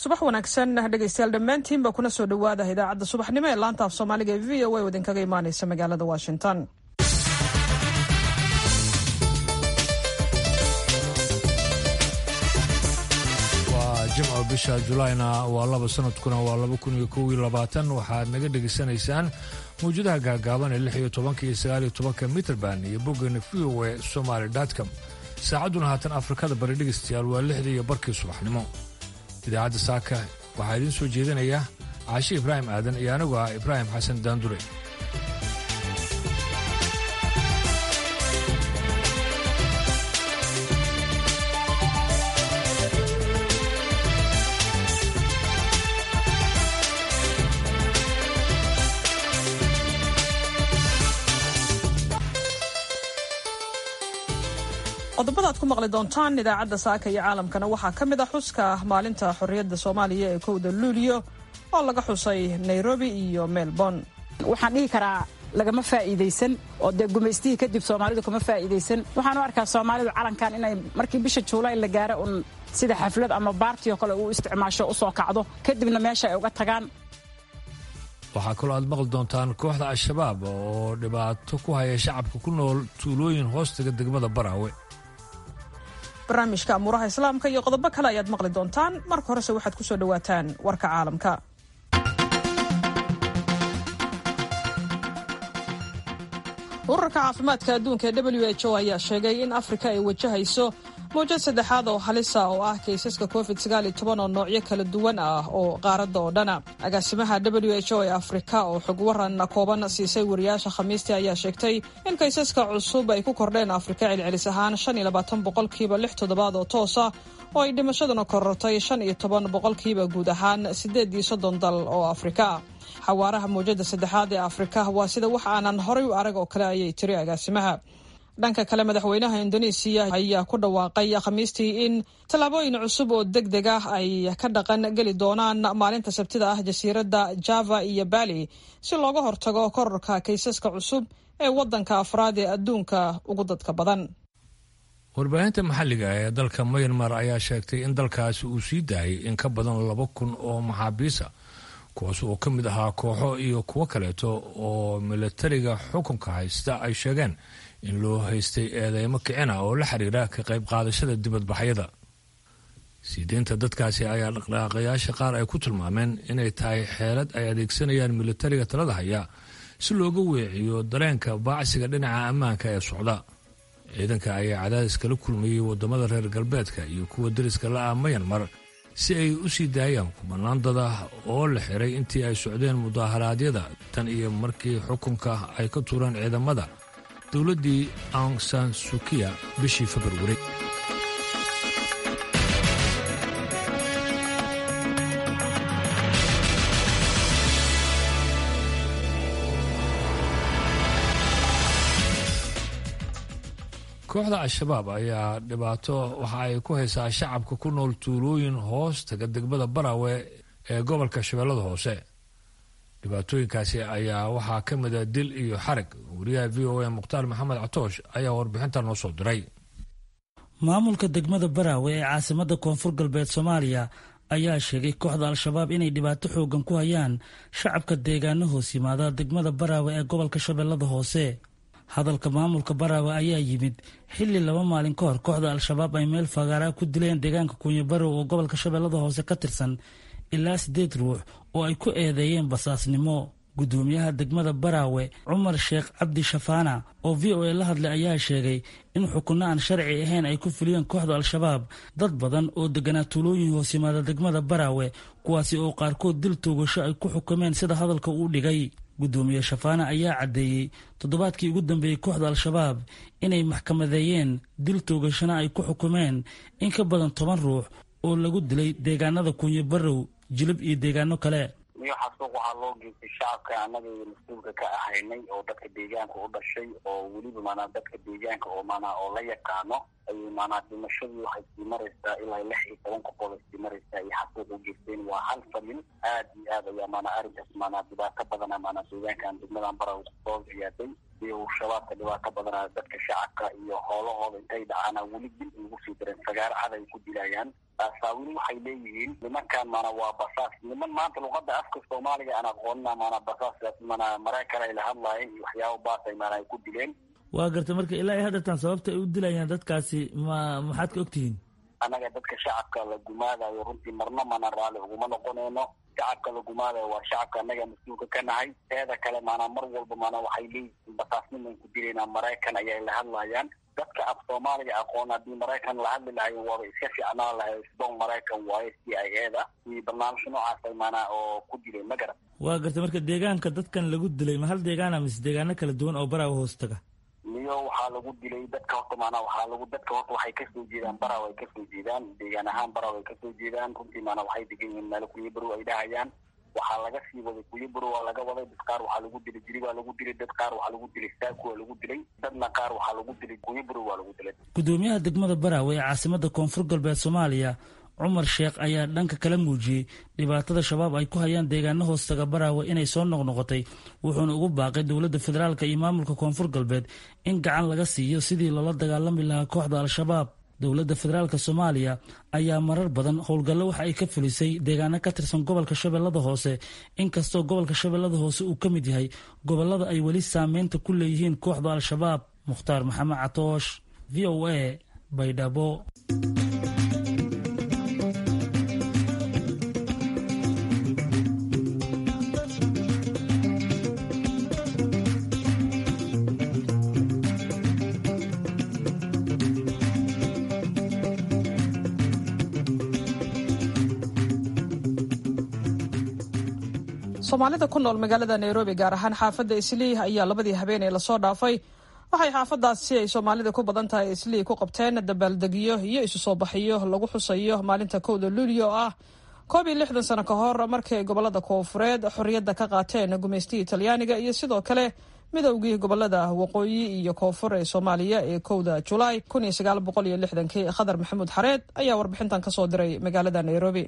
subax wanaagsan dhegeystayaal dhammaantiinba kuna soo dhowaada idaacadda subaxnimo ee laanta af soomaaliga ee v o a oo idinkaga imaaneysa magaalada washington waa jimco bisha julayna waa laba sanadkuna waa laba kun iyo kow iyo labaatan waxaad naga dhegaysanaysaan mawjadaha gaagaaban ee lix iyo tobanka iyo sagaal iyo tobanka mitrband iyo boggeena v o e somaali com saacadduna haatan afrikada bari dhegaystayaal waa lixdii iyo barkii subaxnimo idaacadda saaka waxaa idiin soo jeedinaya caashi ibraahim aadan iyo anigu ah ibraahim xasan daandure qodobada aad ku maqli doontaan idaacadda saaka iyo caalamkana waxaa ka mid ah xuska maalinta xorriyadda soomaaliya ee kowda luuliyo oo laga xusay nairobi iyo melbourne waxaan dhihi karaa lagama faa'iidaysan oo dee gumaystihii kadib soomaalidu kama faa'iidaysan waxaan u arkaa soomaalidu calankan inay markii bisha juulay la gaaro un sida xaflad ama baarti oo kale uu isticmaasho u soo kacdo kadibna meesha ay uga tagaan waxaa kaloo aad maqli doontaan kooxda al-shabaab oo dhibaato ku haya shacabka ku nool tuulooyin hoostaga degmada baraawe barnaamijka amuuraha islaamka iyo qodobo kale ayaad maqli doontaan marka horese waxaad ku soo dhowaataan warka caalamka ururka caafimaadka adduunka ee w h o ayaa sheegay in afrika ay wajahayso mawjad saddexaad oo halisa oo ah kaysaska covid oo noocyo kala duwan ah oo qaaradda oo dhana agaasimaha w h o ee afrika oo xog waran kooban siisay wariyaasha khamiistii ayaa sheegtay in kaysaska cusub ay ku kordheen afrika celcelis ahaan boqolkiiba lix toddobaad oo toosa oo ay dhimashaduna korortay shan iyo toban boqolkiiba guud ahaan siddeed iyo soddon dal oo afrika xawaaraha mawjada saddexaad ee afrika waa sida wax aanan horay u arag oo kale ayay tiri agaasimaha dhanka kale madaxweynaha indonesiya ayaa ku dhawaaqay khamiistii in tallaabooyin cusub oo deg deg ah ay ka dhaqan geli doonaan maalinta sabtida ah jasiiradda java iyo bali si looga hortago kororka kaysaska cusub ee waddanka afraad ee adduunka ugu dadka badan warbaahinta maxalliga ee dalka mayanmar ayaa sheegtay in dalkaasi uu sii daayay in ka badan laba kun oo maxaabiisa kuwaas oo ka mid ahaa kooxo iyo kuwo kaleeto oo milatariga xukunka haysta ay sheegeen in loo haystay eedeymo kicina oo la xiriira ka qayb qaadashada dibadbaxyada siideynta dadkaasi ayaa dhaqdhaqaaqayaasha qaar ay ku tilmaameen inay tahay xeelad ay adeegsanayaan milatariga talada haya si looga weeciyo dareenka baacsiga dhinaca ammaanka ee socda ciidanka ayaa cadaadis kala kulmayey wadamada reer galbeedka iyo kuwa dariska la-ah mayanmar si ay u sii daayaan kubanaan dad ah oo la xiray intii ay socdeen mudaharaadyada tan iyo markii xukunka ay ka tuureen ciidamada dowladdii aung san sukiya bishii februari kooxda al-shabaab ayaa dhibaato waxa ay ku haysaa shacabka ku nool tuulooyin hoos taga degmada barawe ee gobolka shabeellada hoose dhibaatooyinkaasi ayaa waxaa ka mida dil iyo xarag wariyaha v o a mukhtaar maxamed catoosh ayaa warbixinta noo soo diray maamulka degmada baraawe ee caasimada koonfur galbeed soomaaliya ayaa sheegay kooxda al-shabaab inay dhibaato xoogan ku hayaan shacabka deegaano hoos yimaada degmada baraawe ee gobolka shabeellada hoose hadalka maamulka baraawe ayaa yimid xilli laba maalin ka hor kooxda al-shabaab ay meel fagaaraa ku dileen deegaanka kuunyo barow oo gobolka shabeellada hoose ka tirsan ilaa siddeed ruux oo ay ku eedeeyeen basaasnimo guddoomiyaha degmada baraawe cumar sheekh cabdi shafaana oo v o a la hadlay ayaa sheegay in xukunno aan sharci ahayn ay ku fuliyeen kooxda al-shabaab dad badan oo deganaa tuulooyin hoos yimaada degmada baraawe kuwaasi oo qaarkood dil toogasho ay ku xukumeen sida hadalka uu dhigay guddoomiye shafaane ayaa caddeeyey toddobaadkii ugu dambeeyey kooxda al-shabaab inay maxkamadeeyeen dil toogashana ay ku xukumeen in ka badan toban ruux oo lagu dilay deegaanada kunyo barow jilib iyo deegaano kale miyuuxaa suuq waxaa loo geystay shacabka annaga mas-uulka ka ahaynay oo dadka deegaanka u dhashay oo weliba maanaa dadka deegaanka oo maanaa oo la yaqaano ayay maanaa dhimashadii waxay sii maraysaa ilaa lix iyo toban qofood ay sii maraysaa iyo xasuuq u geysteen waa hal famil aad iyo aad ayaa maanaa arrinkaas maanaa dhibaato badana maanaa deegaankan degmadan bara soo ziyaaday iyo shabaabka dhibaato badana dadka shacabka iyo hoolahooda intay dhacaana weli dil ugu sii dareen sagaaro cad ay ku dilayaan saawil waxay leeyihiin nimankan mana waa basaas niman maanta luqada afka soomaaliga aan aqoonina mana basaas mana maraykan ay la hadlaayeen iyo waxyaaba baasay mana ay ku dileen waa garta marka ilaa haddeertaan sababta ay u dilayaan dadkaasi ma maxaad ka ogtihiin annaga dadka shacabka la gumaadayo runtii marna mana raalli uguma noqonayno shacabka la gumaadayo waa shacabka annaga mas-uulka ka nahay teeda kale maanaa mar walba maanaa waxay leeyihiin basaasniman ku dilaynaa maraykan ayay la hadlayaan dadka af soomaaliga aqoon haddii maraykan la hadli lahayo waaba iska fiicnaan lahay sdoon maraykan waayo c i a da iyo barnaamijka noocaasa maanaa oo ku dilay ma garan waa garta marka deegaanka dadkan lagu dilay ma hal deegaana mise deegaano kala duwan oo baraawa hoos taga niyo waxaa lagu dilay dadka horta maanaa waxaa lagu dadka horta waxay kasoo jeedaan baraw ay kasoo jeedaan deegaan ahaan baraw ay kasoo jeedaan runtii maanaa waxay degan yihiin meelo kuyabarow ay dhahayaan waxaa laga sii waday kuyabaro waa laga waday dad qaar waxaa lagu dilay jiri waa lagu dilay dad qaar waxaa lagu dilay saaku waa lagu dilay dadna qaar waxaa lagu dilay kuyabaro waa lagu dilay gudoomiyaha degmada baraawe ee caasimada koonfur galbeed soomaaliya cumar sheekh ayaa dhanka kala muujiyey dhibaatada shabaab ay ku hayaan deegaano hoostaga baraawe inay soo noqnoqotay wuxuuna ugu baaqay dowladda federaalk iyo maamulka koonfur galbeed in gacan laga siiyo sidii loola dagaalami lahaa kooxda al-shabaab dowladda federaalk soomaaliya ayaa marar badan howlgallo waxa ay ka fulisay deegaano ka tirsan gobolka shabeellada hoose inkastoo gobolka shabeellada hoose uu ka mid yahay gobollada ay weli saameynta ku leeyihiin kooxda al-shabaab mukhtaar maxamed catoosh v o a baydhabo soomaalida ku nool magaalada nairobi gaar ahaan xaafadda islii ayaa labadii habeen ee lasoo dhaafay waxay xaafadaasi ay soomaalida ku badan tahay islii ku qabteen dabaaldegyo iyo isu soo baxiyo lagu xusayo maalinta kowda luulyo oo ah koob iyo lixdan sano ka hor markii ay gobolada koofureed xorriyadda ka qaateen gumaystigii talyaaniga iyo sidoo kale midowgii gobolada waqooyi iyo koonfur ee soomaaliya ee kowda julaay kun iyo sagaal boqol iyo lixdankii khadar maxamuud xareed ayaa warbixintan kasoo diray magaalada nairobi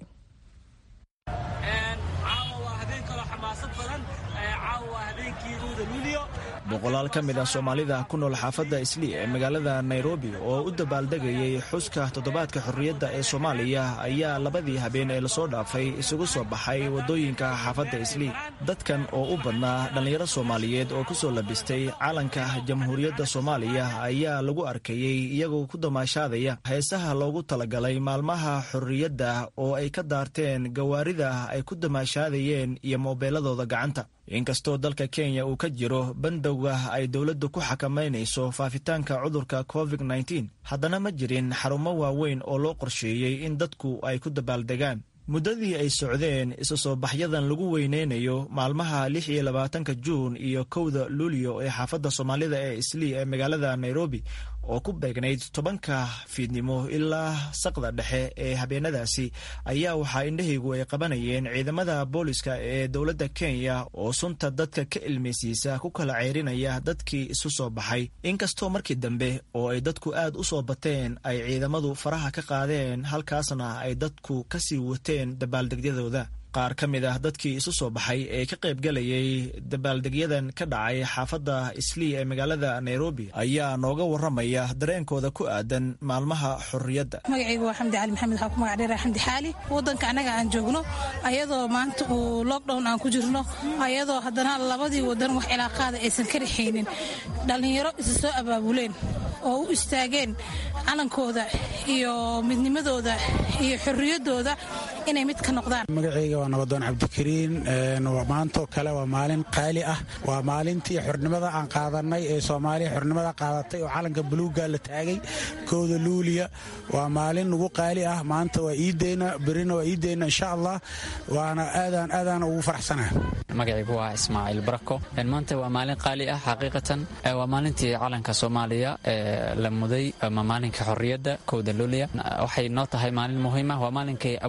boqolaal ka mid ah soomaalida ku nool xaafadda islii ee magaalada nairobi oo u dabaaldegayay xuska toddobaadka xorriyadda ee soomaaliya ayaa labadii habeen ee lasoo dhaafay isugu soo baxay waddooyinka xaafadda islii dadkan oo u badnaa dhallinyaro soomaaliyeed oo ku soo labistay calanka jamhuuriyadda soomaaliya ayaa lagu arkayey iyagoo ku damaashaadaya heesaha loogu talagalay maalmaha xorriyadda oo ay ka daarteen gawaarida ay ku damaashaadayeen iyo moobeeladooda gacanta inkastoo dalka kenya uu ka jiro bandowga ay dowladdu ku xakamaynayso faafitaanka cudurka covid nteen haddana ma jirin xarumo waaweyn oo loo qorsheeyey in dadku ay ku dabaaldegaan muddadii ay socdeen isu soo baxyadan lagu weyneynayo maalmaha lix iyo labaatanka juun iyo kowda luulyo ee xaafadda soomaalida ee islii ee magaalada nairobi oo ku beegnayd tobanka fiidnimo ilaa saqda dhexe ee habeenadaasi ayaa waxaa indhahaygu ay qabanayeen ciidamada booliska ee dowladda kenya oo sunta dadka ka ilmaysiisa ku kala ceyrinaya dadkii isu soo baxay inkastoo markii dambe oo ay dadku aad u soo bateen ay ciidamadu faraha ka qaadeen halkaasna ay dadku kasii wateen dabaaldegyadooda qaar ka mid ah dadkii isu soo baxay ee ka qaybgalayay dabaaldegyadan ka dhacay xaafadda islii ee magaalada nairobi ayaa nooga waramaya dareenkooda ku aadan maalmaha xorriyadda magacaygu waa xamdi cali maxamed waxaa ku magac dheera xamdi xaali waddanka annaga aan joogno ayadoo maanta uu lockdown aan ku jirno ayadoo haddana labadii waddan wax cilaaqaada aysan ka rixaynin dhallinyaro isa soo abaabuleen oo u istaageen calankooda iyo midnimadooda iyo xorriyaddooda inay mid ka noqdaan magacayga waa nabadoon cabdikariin maantoo kale waa maalin qaali ah waa maalintii xornimada aan qaadanay ee soomaaliya xornimada qaadatay oo calanka buluuga la taagay kowda luuliya waa maalin nagu qaali ah maanta waa iideyna berina waa iideyna insha allah waana aadaan aadaan ugu faraxsanaha magacaygu waa ismaaciil barako maanta waa maalin qaali ah xaqiiqatan waa maalintii calanka soomaaliya ee la muday ama maalinka xorriyadda kowda luuliya waxay noo tahay maalin muhiim ah waa maalinkay abwaankii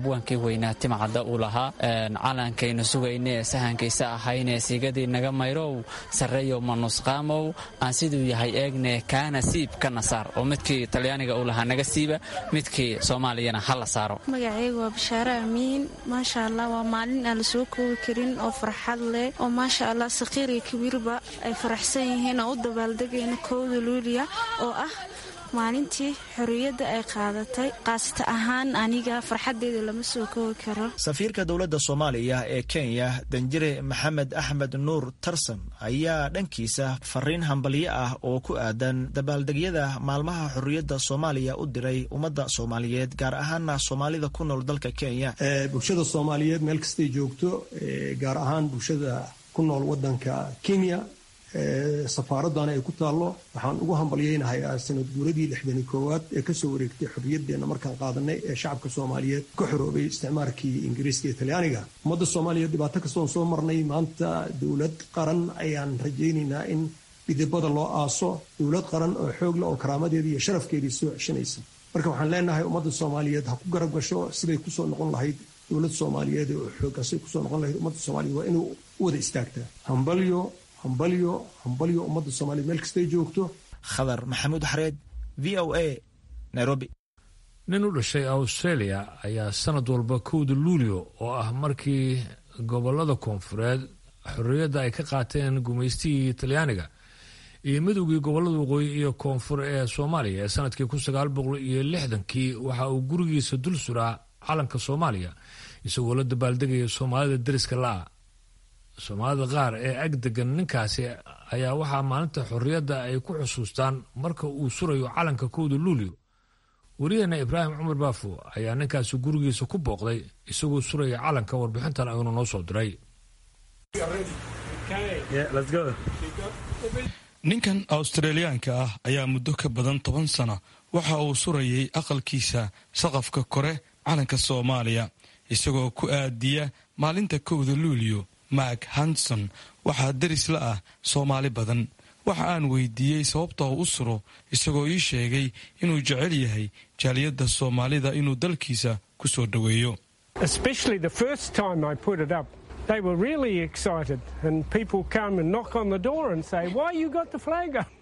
weynaa timcadda uu lahaa calankaynu sugayne ee sahankaysa ahayne siigadii naga mayrow sarreeyow manusqaamow aan siduu yahay eegne kaana siib ka nasaar oo midkii talyaaniga uu lahaa naga siiba midkii soomaaliyana ha la saaro magacaygu waa bashaare amiin maasha allah waa maalin aan la soo koobi karin oo farxad leh oo maasha allah saqiir iyo kabiirba ay faraxsan yihiin oo u dabaaldegayna kowda luuliya oo ah maalintii xorriyadda ay qaadatay qaasata ahaan aniga farxaddeeda lama soo koobi karo safiirka dowladda soomaaliya ee kenya danjire maxamed axmed nuur tarsan ayaa dhankiisa fariin hambalyo ah oo ku aadan dabaaldegyada maalmaha xorriyadda soomaaliya u diray ummadda soomaaliyeed gaar ahaana soomaalida ku nool dalka kenya bulshada soomaaliyeed meel kastay joogto gaar ahaan bulshada ku nool wadanka kenya safaaradana ay ku taallo waxaan ugu hambalyaynahayaa sanad guuradii lixdani koowaad ee kasoo wareegtay xorriyaddeenna markaan qaadanay ee shacabka soomaaliyeed ka xoroobay isticmaarkii ingiriiska iyo talyaaniga ummadda soomaaliyeed dhibaato kastoon soo marnay maanta dowlad qaran ayaan rajaynaynaa in dhidibada loo aaso dowlad qaran oo xoogla oo karaamadeedii iyo sharafkeedii soo ceshanaysa marka waxaan leenahay ummadda soomaaliyeed ha ku garab gasho siday kusoo noqon lahayd dowlad soomaaliyeed oo xooga siday kusoo noqon lahayd ummadda soomaaliyeed waa inuu u wada istaagtaa hambalyo hambalyo hambalyo ummadda soomaliyeed meel kastay joogto khadar maxamuud xareed v o a nairobi nin u dhashay australia ayaa sanad walba kowda luulio oo ah markii gobolada koonfureed xorriyadda ay ka qaateen gumaystihii talyaaniga iyo midowgii gobolada waqooyi iyo koonfur ee soomaaliya ee sanadkii kun sagaal boqol iyo lixdankii waxa uu gurigiisa dul suraa calanka soomaaliya isagoo la dabaaldegaya soomaalida deriska la-a soomaalida qaar ee ag degan ninkaasi ayaa waxaa maalinta xorriyadda ay ku xusuustaan marka uu surayo calanka kowda luulio weriyaheena ibraahim cumar baafo ayaa ninkaasi gurigiisa ku booqday isagoo suraya calanka warbixintan ayuuna noo soo diray ninkan australiyaanka ah ayaa muddo ka badan toban sano waxa uu surayay aqalkiisa saqafka kore calanka soomaaliya isagoo ku aadiya maalinta kowda luulio mak hanson waxaa deris la ah soomaali badan waxa aan weydiiyey sababta uu u suro isagoo ii sheegay inuu jecel yahay jaaliyadda soomaalida inuu dalkiisa ku soo dhoweeyo They were really excited, and people come and knock on the door and say, "Why you got the flag up?"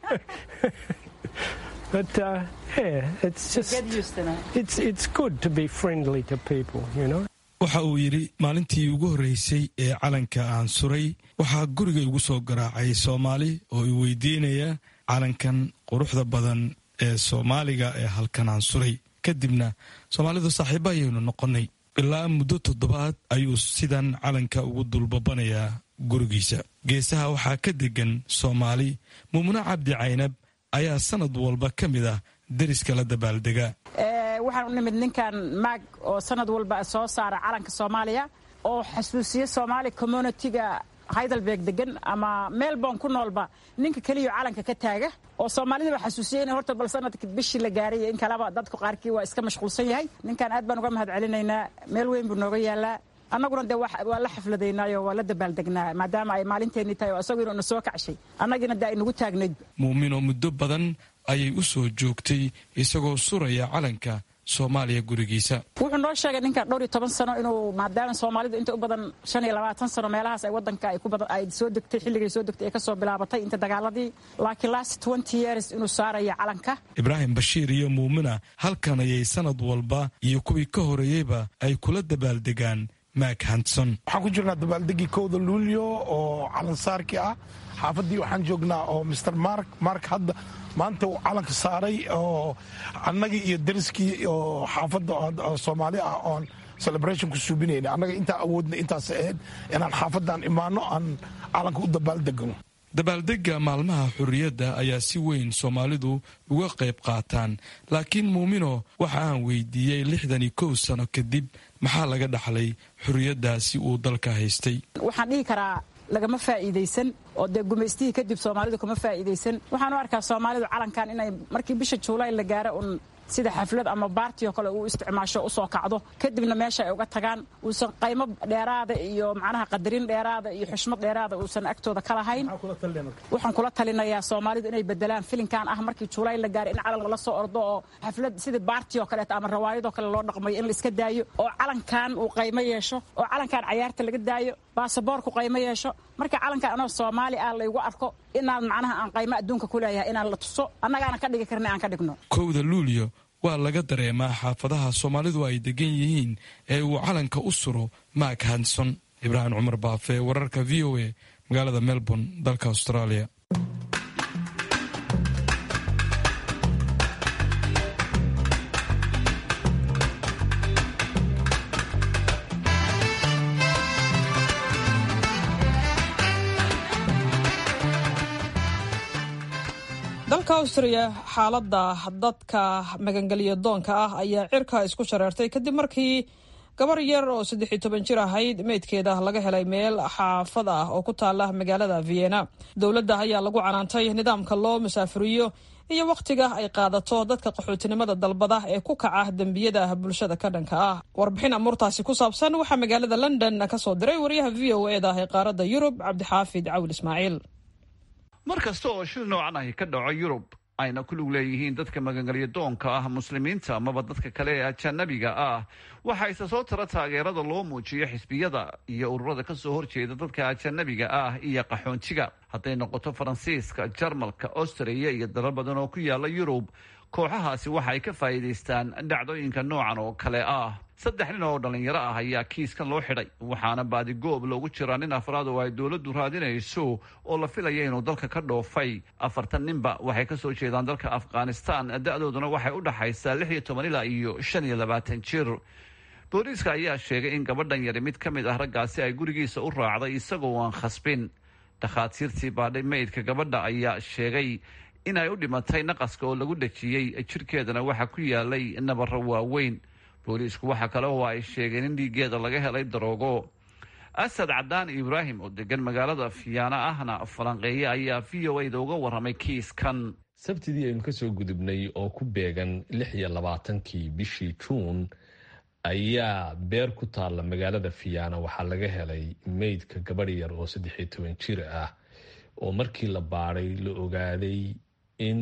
but uh, yeah, it's just it's it's good to be friendly to people, you know. waxa uu yidhi maalintii ugu horreysay ee calanka aan suray waxaa guriga igu soo garaacay soomaali oo i weydiinaya calankan quruxda badan ee soomaaliga ee halkan aan suray kadibna soomaalidu saaxiibo ayaynu noqonnay ilaa muddo toddobaad ayuu sidan calanka ugu dulbabanayaa gurigiisa geesaha waxaa ka degan soomaali muumune cabdi caynab ayaa sanad walba ka mid ah deriska la dabaaldega waxaan u nimid ninkan maag oo sanad walba soo saara calanka soomaaliya oo xasuusiya soomaali communitiga heidelberg degan ama melbourne ku noolba ninka keliyo calanka ka taaga oo soomaalidaba xasuusiya in horta bal sanadka bishii la gaaray in kaleba dadku qaarkii waa iska mashquulsan yahay ninkan aad baan uga mahad celinaynaa meel weyn buu nooga yaalaa annaguna dee waa la xafladaynaayoo waa la dabaaldegnaa maadaama ay maalinteennii tahay oo isagu inuuna soo kacshay annagiina dee ay nagu taagnayd muumino muddo badan ayay u soo joogtay isagoo suraya calanka soomaaliya gurigiisa wuxuu noo sheegay ninkan dhowr iyo toban sano inuu maadaama soomaalidu inta u badan shan iyo labaatan sano meelahaas ay wadanka ay soo degtay xilligay soo degtay ee kasoo bilaabatay inta dagaaladii laakiin last twenty years inuu saaraya calanka ibraahim bashiir iyo muumina halkan ayay sanad walba iyo kuwii ka horeeyeyba ay kula dabaaldegaan mak hanson waxaan ku jirnaa dabaaldegii kowda luulyo oo calansaarkii ah xaafaddii waxaan joognaa oo mr mark mark hadda maanta uu calanka saaray oo annagii iyo dariskii oo xaafadda soomaali ah oon celebration ku suubinayna annaga intaa awoodna intaas ahayd inaan xaafaddan imaano aan calanka u dabaaldegno dabaaldegga maalmaha xorriyadda ayaa si weyn soomaalidu uga qayb qaataan laakiin muumino waxa aan weydiiyey lixdan iyo kow sano kadib maxaa laga dhaxlay xorriyaddaasi uu dalka haystay waxaan dhihi karaa lagama faa'iidaysan oo dee gumaystihii kadib soomaalidu kama faa'iidaysan waxaan u arkaa soomaalidu calankan inay markii bisha juulaay la gaaro un sida xaflad ama baartioo kale uu isticmaasho usoo kacdo kadibna meesha ay uga tagaan uusan qaymo dheeraada iyo macnaha qadarin dheeraada iyo xushmad dheeraada uusan agtooda ka lahayn waxaan kula talinayaa soomaalidu inay bedelaan filinkan ah markii juulaay la gaaro in calan lala soo ordo oo xaflad sidii baarti oo kaleeto ama rawaayadoo kale loo dhaqmayo in la iska daayo oo calankan uu qaymo yeesho oo calankan cayaarta laga daayo baasaboorku qaymo yeesho marka calankan anoo soomaali ah laygu arko inaan macnaha aan qaymo adduunka ku leeyahay inaan la tuso annagaana ka dhigi karna aan ka dhigno kowda luulyo waa laga dareemaa xaafadaha soomaalidu ay degan yihiin ee uu calanka u suro maak hanson ibraahim cumar baafe wararka v o a magaalada melbourne dalka australia dalka austriya xaaladda dadka magangelyo doonka ah ayaa cirka isku shareertay kadib markii gabar yar oo saddex iyo toban jir ahayd meydkeeda laga helay meel xaafad ah oo ku taala magaalada vienna dowladda ayaa lagu canaantay nidaamka loo musaafiriyo iyo wakhtiga ay qaadato dadka qaxootinimada dalbada ee ku kaca dembiyada bulshada ka dhanka ah warbixin amuurtaasi ku saabsan waxaa magaalada london ka soo diray wariyaha v o e da ee qaaradda yurub cabdixaafid cawil ismaaciil mar kasta oo shil noocan ahi ka dhaco yurub ayna ku lug leeyihiin dadka magangelyo doonka ah muslimiinta amaba dadka kale ee ajanabiga ah waxaa isa soo tara taageerada loo muujiyo xisbiyada iyo ururada kasoo horjeeda dadka ajanabiga ah iyo qaxoontiga hadday noqoto faransiiska jarmalka austriya iyo dalal badan oo ku yaala yurub kooxahaasi waxa ay ka faa'iidaystaan dhacdooyinka noocan oo kale ah saddex nin oo dhallinyaro ah ayaa kiiskan loo xidhay waxaana baadigoob loogu jiraa nin afraad oo ay dowladdu raadinayso oo la filaya inuu dalka ka dhoofay afartan ninba waxay ka soo jeedaan dalka afghanistan da-dooduna waxay u dhaxaysaa lix iyo toban ilaa iyo shan iyo labaatan jir booliiska ayaa sheegay in gabadhan yari mid ka mid ah raggaasi ay gurigiisa u raacday isagoo aan khasbin dhakhaatiirtii baadhay meydka gabadha ayaa sheegay in ay u dhimatay naqaska oo lagu dhajiyey jirkeedana waxaa ku yaalay nabaro waaweyn booliisku waxaa kale oo ay sheegeen in dhiiggeeda laga helay daroogo asad cadaan ibraahim oo degan magaalada fiyaana ahna falanqeeye ayaa v o a da uga warramay kiiskan sabtidii aynu ka soo gudubnay oo ku beegan lix iyo labaatankii bishii juun ayaa beer ku taalla magaalada fiyaana waxaa laga helay meydka gabadh yar oo saddex iyo toban jir ah oo markii la baadhay la ogaaday in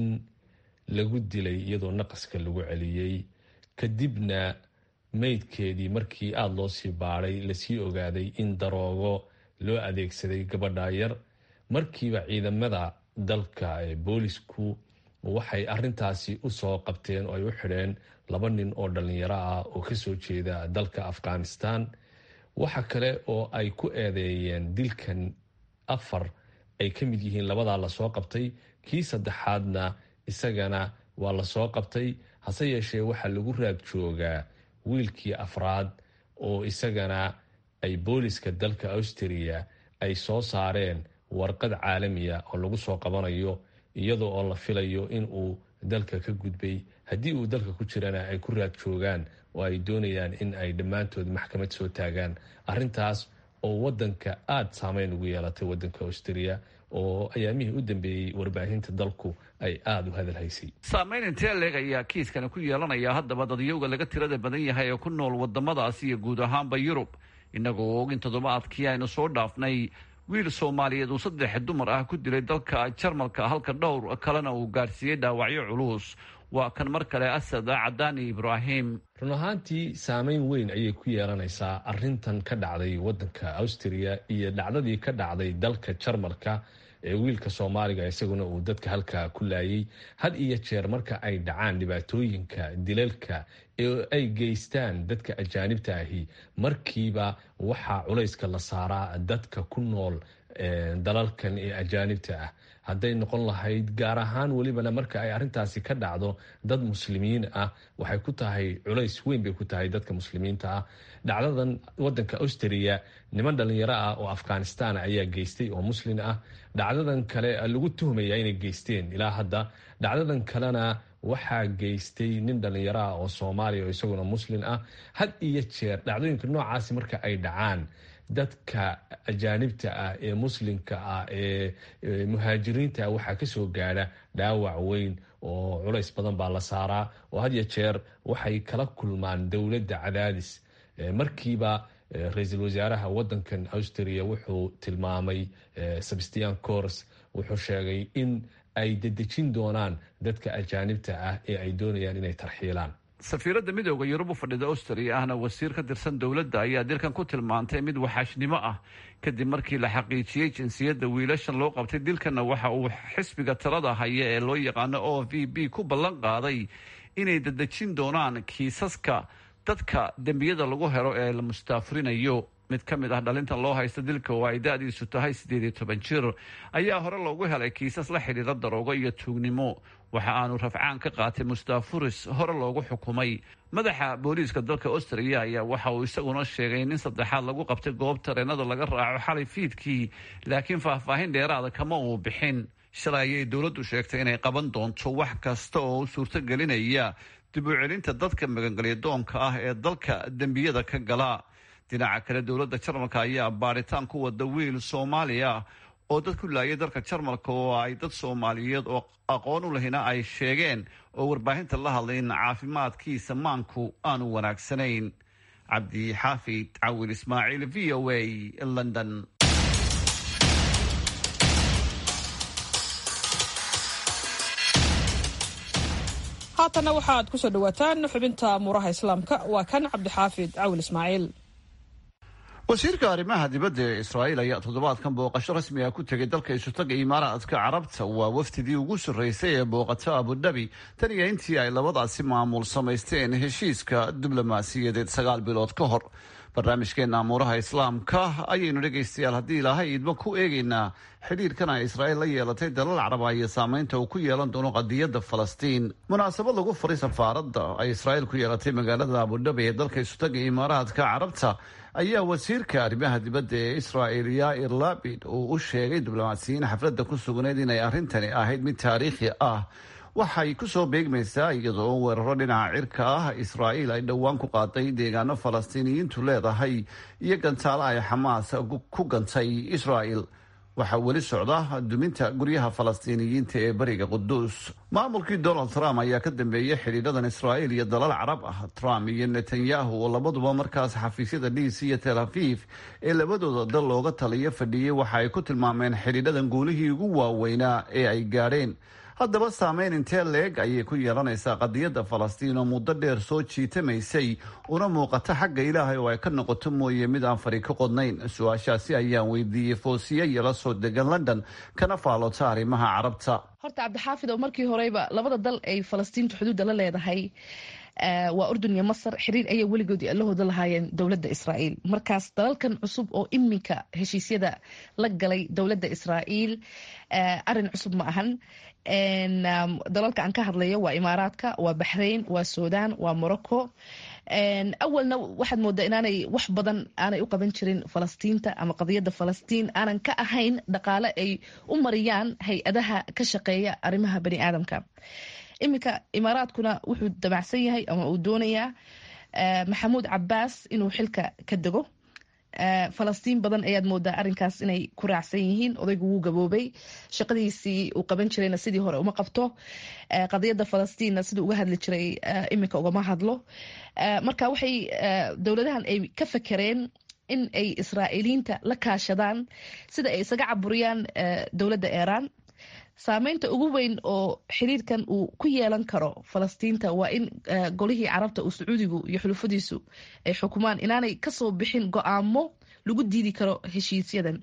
lagu dilay iyadoo naqaska lagu celiyey kadibna meydkeedii markii aada loo sii baadhay lasii ogaaday in daroogo loo adeegsaday gabadha yar markiiba ciidamada dalka ee boolisku waxay arintaasi usoo qabteen oo ay u xidheen laba nin oo dhalinyaro ah oo kasoo jeeda dalka afghanistan waxa kale oo ay ku eedeeyeen dilkan afar ay ka mid yihiin labadaa lasoo qabtay kii saddexaadna isagana waa lasoo qabtay hase yeeshee waxaa lagu raad joogaa wiilkii afraad oo isagana ay booliska dalka austria ay soo saareen warqad caalamiya oo lagu soo qabanayo iyadoo oo la filayo in uu dalka ka gudbay haddii uu dalka ku jirana ay ku raad joogaan oo ay doonayaan in ay dhammaantood maxkamad soo taagaan arintaas oo wadanka aada saameyn ugu yeelatay wadanka austria oo ayaamihii u dambeeyey warbaahinta dalku ay aada u hadalhaysay saameyn intee leeg ayaa kiiskani ku yeelanaya haddaba dadyowga laga tirada badan yahay ee ku nool wadamadaas iyo guud ahaanba yurub inagoo og in toddobaadkii aynu soo dhaafnay wiil soomaaliyeed uu saddex dumar ah ku dilay dalka jarmalka halka dhowr kalena uu gaarsiiyey dhaawacyo culus waa kan mar kale asad cadaani ibraahim run ahaantii saameyn weyn ayay ku yeelanaysaa arintan ka dhacday wadanka austria iyo dhacdadii ka dhacday dalka jarmalka ee wiilka soomaaliga isaguna uu dadka halkaa ku laayay had iyo jeer marka ay dhacaan dhibaatooyinka dilalka ee ay geystaan dadka ajaanibta ahi markiiba waxaa culayska la saaraa dadka ku nool dalalkan ee ajaanibta ah hadday noqon lahayd gaar ahaan welibana marka ay arintaasi ka dhacdo dad muslimiin ah waxay ku tahay culays weyn bay ku tahay dadka muslimiinta ah dhacdadan wadanka austria niman dhalinyaro ah oo afghanistan ayaa geystay oo muslin ah dhacdadan kale lagu tuhmaya inay geysteen ilaa hadda dhacdadan kalena waxaa geystay nin dhalinyaro ah oo soomaaliya oo isaguna muslin ah had iyo jeer dhacdooyinka noocaasi marka ay dhacaan dadka ajaanibta ah ee muslimka ah ee muhaajiriinta ah waxaa kasoo gaadha dhaawac weyn oo culays badan baa la saaraa oo had ya jeer waxay kala kulmaan dowladda cadaadis markiiba ra-iisul wasaaraha wadankan austria wuxuu tilmaamay sebastian cors wuxuu sheegay in ay dedejin doonaan dadka ajaanibta ah ee ay doonayaan inay tarxiilaan safiiradda midooda yurub u fadhida austria ahna wasiir ka tirsan dowladda ayaa dilkan ku tilmaantay mid waxaashnimo ah kadib markii la xaqiijiyey jinsiyadda wiilashan loo qabtay dilkanna waxa uu xisbiga talada haya ee loo yaqaano o v b ku ballan qaaday inay dedejin doonaan kiisaska dadka dembiyada lagu helo ee la mustaafurinayo mid ka mid ah dhalintan loo haysta dilka oo ay da-diisu tahay siddeed iyo toban jir ayaa hore loogu helay kiisas la xidhiira daroogo iyo tuugnimo waxa aanu rafcaan ka qaatay mustaafuris hore loogu xukumay madaxa booliiska dalka austria ayaa waxa uu isaguna sheegay nin saddexaad lagu qabtay goob tareenada laga raaco xalay fiidkii laakiin faahfaahin dheeraada kama uu bixin shalay ayay dowladdu sheegtay inay qaban doonto wax kasta oo u suurtogelinaya dib u celinta dadka magangelyadoonka ah ee dalka dembiyada ka gala dhinaca kale dowladda jarmalka ayaa baadhitaan ku wada wiil soomaaliya oo dad ku laayay dalka jarmalka oo ay dad soomaaliyeed oo aqoon u lahina ay sheegeen oo warbaahinta la hadlay in caafimaadkiisa maanku aanu wanaagsanayn cabdi xaafid cawil ismaaciil v o a london haatanna waxaad ku soo dhawaataan xubinta muuraha islaamka waa kan cabdixaafid cawil ismaaciil wasiirka arrimaha dibadda ee israa'iil ayaa toddobaadkan booqasho rasmi ah ku tegay dalka isutaga imaaraadka carabta waa wafdidii ugu sarreysay ee booqata abudhabi tan iyo intii ay labadaasi maamul samaysteen heshiiska diblomaasiyadeed sagaal bilood ka hor barnaamijkeena amuuraha islaamka ayaynu dhegaystayaal haddii ilaahay idma ku eegaynaa xidhiirkan ay israa'iil la yeelatay dalal caraba iyo saameynta uu ku yeelan doono qadiyadda falastiin munaasabad lagu furay safaaradda ay israa'iil ku yeelatay magaalada abudhabi ee dalka isutaga imaaraadka carabta ayaa wasiirka arrimaha dibadda ee israa'il yair labid uu u sheegay diblomaasiyiin xafladda ku sugnayd inay arrintani ahayd mid taariikhi ah waxay ku soo beegmaysaa iyadoo weeraro dhinaca cirka ah israa'iil ay dhowaan ku qaaday deegaano falastiiniyiintu leedahay iyo gantaalo ay xamaas ku gantay israa'il waxaa weli socda duminta guryaha falastiiniyiinta ee beriga quduus maamulkii donald trump ayaa ka dambeeyey xidhiidhadan israa'iil iyo dalal carab ah trump iyo netanyahu oo labaduba markaas xafiisyada dhiis iyo tel aviv ee labadooda dal looga taliyo fadhiyey waxa ay ku tilmaameen xidhiidhadan guulihii ugu waaweynaa ee ay gaadheen haddaba saameyn intee leeg ayay ku yeelanaysaa qadiyadda falastiin oo muddo dheer soo jiitamaysay una muuqata xagga ilaahay oo ay ka noqoto mooye mid aan fari ka qodnayn su-aashaasi ayaan weydiiyey foosiye iyo la soo degan london kana faallota arrimaha carabta horta cabdixaafid oo markii horeyba labada dal ay falastiintu xuduudda la leedahay waa urdun iyo masar xiriir ayay weligood allahooda lahaayeen dowladda israa'iil markaas dalalkan cusub oo iminka heshiisyada la galay dowladda israa'iil arin cusub ma ahan dalalka aan ka hadlayo waa imaaraadka waa baxrain waa sudan waa morocco awalna waxaad moodaa inaanay wax badan aanay u qaban jirin falastiinta ama qadiyadda falastiin aanan ka ahayn dhaqaale ay u mariyaan hay-adaha ka shaqeeya arrimaha bani aadamka iminka imaaraadkuna wuxuu damacsan yahay ama uu doonayaa maxamuud cabaas inuu xilka ka dego falastiin badan ayaad moodaa arinkaas inay ku raacsan yihiin odaygu wuu gaboobay shaqadiisii uu qaban jirayna sidii hore uma qabto qadiyadda falastiinna siduu uga hadli jiray iminka ugama hadlo marka waxay dowladahan ay ka fakereen in ay israa'iiliyiinta la kaashadaan sida ay isaga caburiyaan dowladda iiraan saameynta ugu weyn oo xiriirkan uu ku yeelan karo falastiinta waa in golihii carabta uu sacuudigu iyo xulufadiisu ay xukumaan inaanay kasoo bixin go-aamo lagu diidi karo heshiisyadan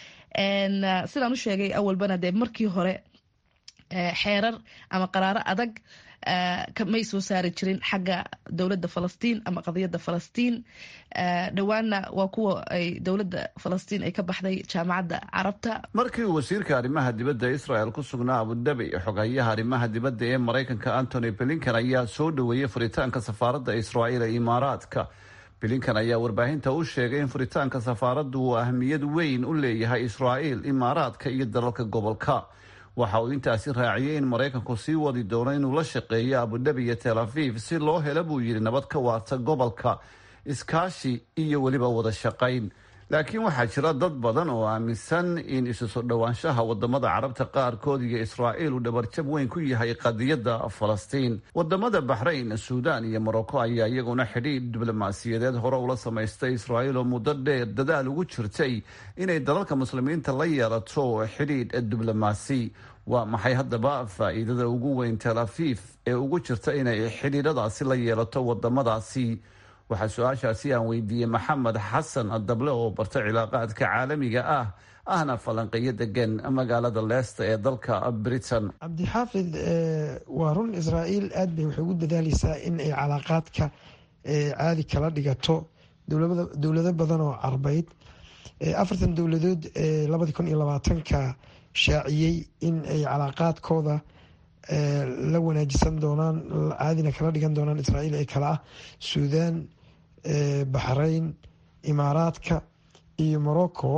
sidaan u sheegay awalbana dee markii hore xeerar ama qaraaro adag may soo saari jirin xagga dowladda falastiin ama qadiyadda falastiin dhowaanna waa kuwa ay dowladda falastiin ay ka baxday jaamacadda carabta markii uu wasiirka arrimaha dibadda israel ku sugnaa abudabi xogayaha arrimaha dibadda ee maraykanka antony blinkan ayaa soo dhoweeyey furitaanka safaaradda israa'iil ee imaaraadka blinkan ayaa warbaahinta u sheegay in furitaanka safaaraddu uu ahmiyad weyn u leeyahay israa'iil imaaraadka iyo dalalka gobolka waxa uu intaasi raaciyey in maraykanku sii wadi doono inuu la shaqeeyo abudabi iyo tel aviv si loo helo buu yidhi nabad ka waarta gobolka iskaashi iyo weliba wada shaqayn laakiin waxaa jira dad badan oo aaminsan in isu soo dhowaanshaha wadamada carabta qaarkood iyo israa'iil uu dhabarjab weyn ku yahay qadiyadda falastiin wadamada baxrayn suudaan iyo morocco ayaa iyaguna xidhiidh diblomaasiyadeed hore ula samaystay israa'iil oo muddo dheer dadaal ugu jirtay inay dalalka muslimiinta la yeelato xidhiidh diblomaasi waa maxay haddaba faa'iidada ugu weyn tel afiif ee ugu jirta inay xidhiidhadaasi la yeelato wadamadaasi waxaa su-aashaasi aan weydiiyey maxamed xasan dable oo barta cilaaqaadka caalamiga ah ahna falanqeeyo degan magaalada leesta ee dalka britain cabdixaafid waa run israa'iil aad bay waxay ugu dadaaleysaa in ay calaaqaadka caadi kala dhigato dowlado badan oo carbeyd afartan dowladood labadii kun iyo labaatanka shaaciyey in ay calaaqaadkooda la wanaajisan doonaan caadina kala dhigan doonaan israa'iil ee kale ah suudaan baxrayn imaaraadka iyo morocco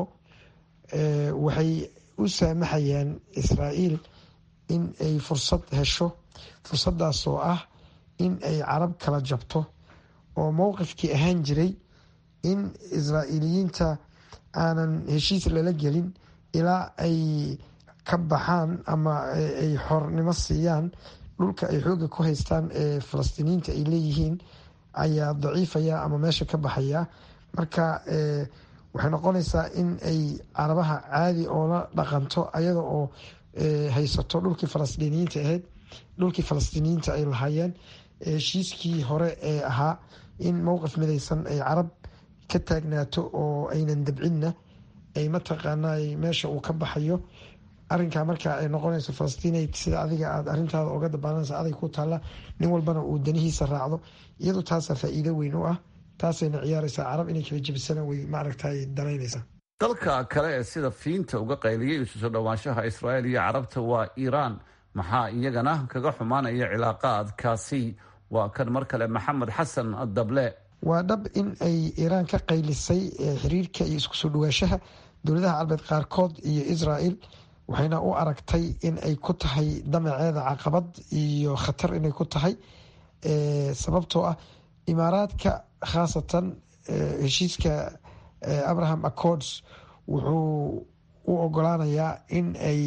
waxay u saamaxayaan israa'iil in ay fursad hesho fursadaas oo ah in ay carab kala jabto oo mowqifkii ahaan jiray in israa'iiliyiinta aanan heshiis lala gelin ilaa ay ka baxaan ama ay xornimo siiyaan dhulka ay xooga ku haystaan ee falastiiniyiinta ay leeyihiin ayaa daciifaya ama meesha ka baxaya marka waxay noqonaysaa in ay carabaha caadi oola dhaqanto ayada oo haysato dhulkii falastiiniyiinta ahayd dhulkii falastiiniyiinta ay lahaayeen heshiiskii hore ee ahaa in mowqif midaysan ay carab ka taagnaato oo aynan dabcinna ay mataqaana meesha uu ka baxayo arinkaa marka ay noqonayso falastiin sida adiga aad arintaada oga dabaalanaysa adag ku taalla nin walbana uu danihiisa raacdo iyadu taasaa faa-iido weyn u ah taasayna ciyaaraysaa carab inay kala jebisana way maaragtay danaynaysaa dalka kale ee sida fiinta uga qayliyay isu soo dhowaanshaha israa'iil iyo carabta waa iiraan maxaa iyagana kaga xumaanaya cilaaqaadkaasi waa kan mar kale maxamed xasan dable waa dhab in ay iiraan ka qaylisay xiriirka iyo isku soo dhawaashaha dowladaha carbeed qaarkood iyo israel waxayna u aragtay in ay ku tahay damaceeda caqabad iyo khatar inay ku tahay sababtoo ah imaaraadka khaasatan heshiiska abraham accords wuxuu u ogolaanayaa in ay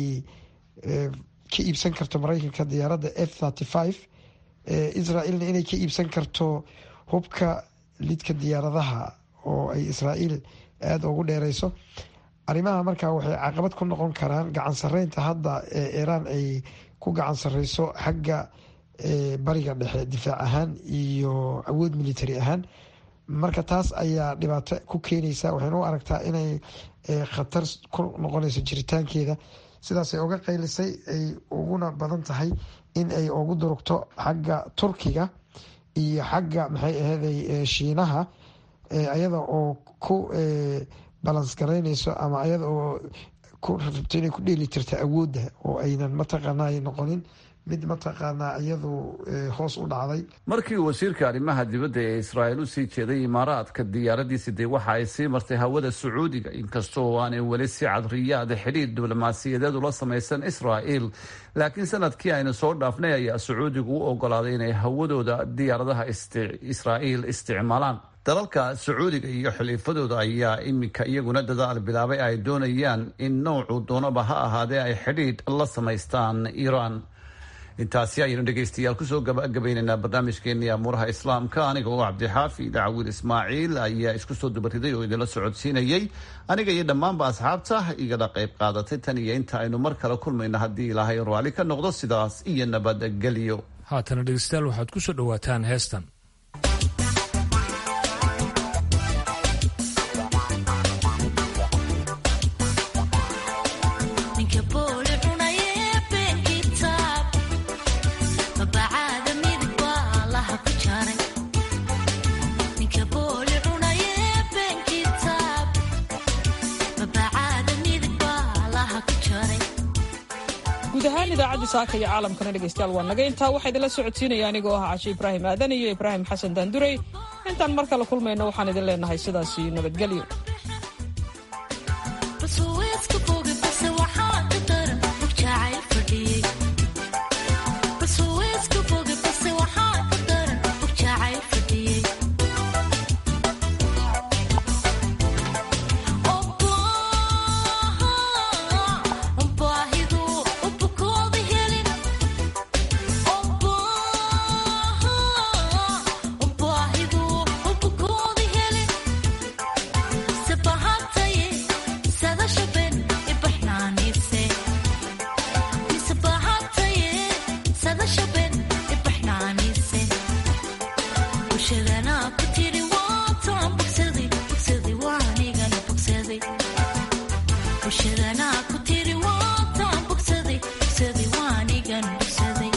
ka iibsan karto mareykanka diyaaradda f thirty five israelna inay ka iibsan karto hubka lidka diyaaradaha oo ay israael aada ugu dheereyso arrimaha markaa waxay caqabad ku noqon karaan gacan sareynta hadda ee iiraan ay ku gacan sareyso xagga bariga dhexe difaac ahaan iyo awood military ahaan marka taas ayaa dhibaato ku keenaysa waxayna u aragtaa inay khatar ku noqonayso jiritaankeeda sidaasay uga qaylisay ay uguna badan tahay in ay ugu durugto xagga turkiga iyo xagga maxay aheeday shiinaha ayada oo ku balans garaynayso ama ayada oo ku rabto inay ku dheeli jirta awoodda oo aynan mataqaana ay noqonin mid mataqaanaa iyadu hoos u dhacday markii wasiirka arrimaha dibadda ee israa'iil u sii jeeday imaaraadka diyaaradiisi dee waxa ay sii martay hawada sacuudiga inkastoo aanay weli si cadriyaada xidhiir diblomaasiyadeed ula samaysan israa'iil laakiin sanadkii aynu soo dhaafnay ayaa sacuudigu u ogolaaday inay hawadooda diyaaradaha israa'iil isticmaalaan dalalka sacuudiga iyo xiliifadooda ayaa iminka iyaguna dadaal bilaabay ay doonayaan in nowcu doonaba ha ahaadee ay xidhiidh la samaystaan iiraan intaasi ayaynu dhegaystayaal kusoo gabagabaynaynaa barnaamijkeenii amuuraha islaamka aniga oo cabdixaafi dacawiil ismaaciil ayaa isku soo dubariday oo idinla socodsiinayay aniga iyo dhammaanba asxaabta igala qayb qaadatay tan iyo inta aynu mar kale kulmayno haddii ilaahay raalli ka noqdo sidaas iyo nabadgelyo haatana dhegeystayaal waxaad ku soo dhowaataan heestan guud ahaan idaacadda saaka iyo caalamkana dhegaystayaal waa naga intaa waxaa idinla socodsiinaya anigoo ah cashe ibraahim aadan iyo ibraahim xasan daandurey intaan mar kale kulmayno waxaan idin leenahay sidaasi nabadgelyo